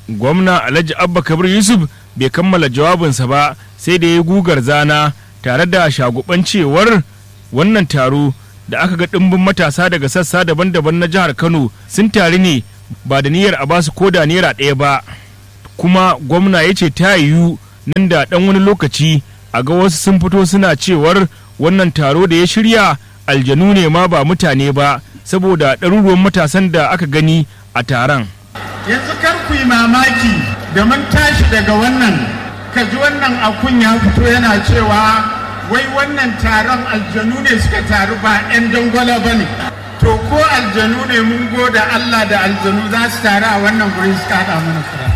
gwamna alhaji abba kabir yusuf bai kammala jawabinsa ba sai da ya gugar zana tare da shaguban cewar wannan taro da aka ga ɗimbin matasa daga sassa daban-daban na jihar kano sun taru ne ba da niyyar a basu ko da naira ɗaya ba kuma gwamna ya ce ta yiwu nan da ɗan wani lokaci a ga wasu sun fito suna cewar wannan taro da ya shirya aljanu ne ma ba mutane ba saboda ɗaruruwan matasan da aka gani a taron yanzu kar ku yi mamaki da mun tashi daga wannan ka ji wannan akun ya fito yana cewa wai wannan taron aljanu ne suka taru ba 'yan dangwala ba ne to ko aljanu ne mun goda Allah da aljanu za su taru a wannan guri suka haɗa mana fura